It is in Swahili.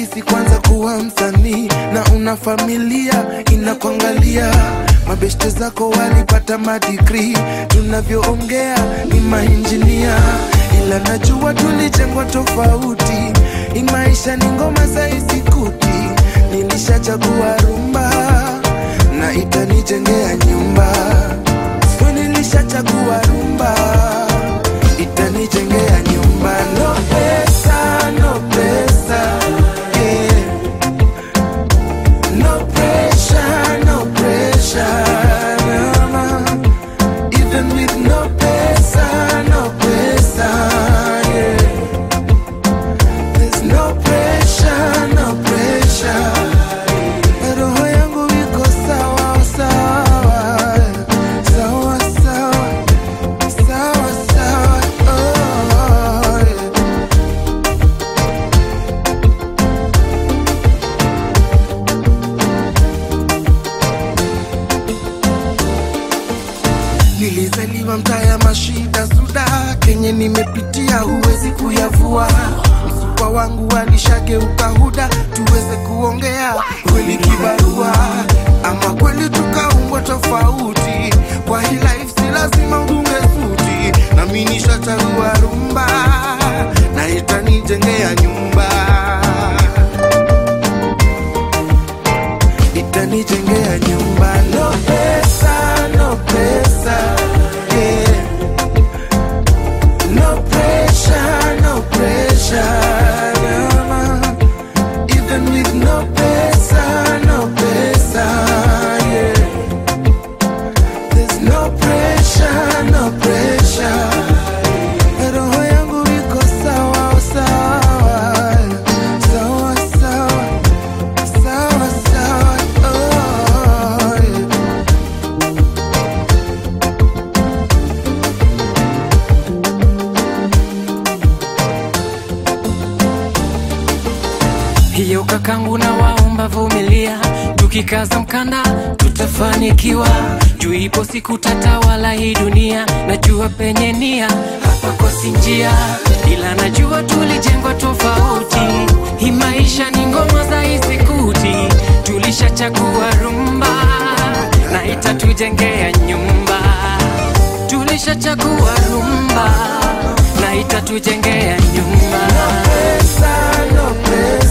rahisi kwanza kuwa msanii na una familia inakuangalia mabeshte zako walipata madigri tunavyoongea ni mainjinia ila najua tulijengwa tofauti hii maisha ni ngoma za isikuti nilishachagua rumba na itanijengea nyumba Sio nilishachagua rumba itanijengea nyumba no pesa no pesa yeah. no pressure no pressure no, no. even with no pesa no pesa yeah. there's no pressure no pressure roho yangu iko sawa sawa sawa sawa sawa sawa oh, yeah. Nilizaliwa mtaa ya mashida suda, kenye nimepitia huwezi kuyavua. Msupa wangu alishageuka huda, tuweze kuongea kweli kibarua, ama kweli tukaumbwa tofauti. Kwa hii life si lazima udunge suti, nami nishachagua rumba na itanijengea nyumba, itanijengea nyumba. No pesa, no pesa, yeah. No pressure, no pressure, no, no. Even with no pesa, no pesa, yeah. There's no pressure, no pressure. Roho yangu iko sawa sawa, sawa sawa, sawa sawa, oh, yeah. hiyo kakangu na waomba vumilia, tukikaza mkanda tutafanikiwa. Juu ipo siku tatawala hii dunia, najua penye nia hapakosi njia, ila najua tulijengwa tofauti. Hii maisha ni ngoma za isikuti, tulishachagua rumba na itatujengea nyumba. Tulishachagua rumba na itatujengea nyumba. Pesa, no pesa.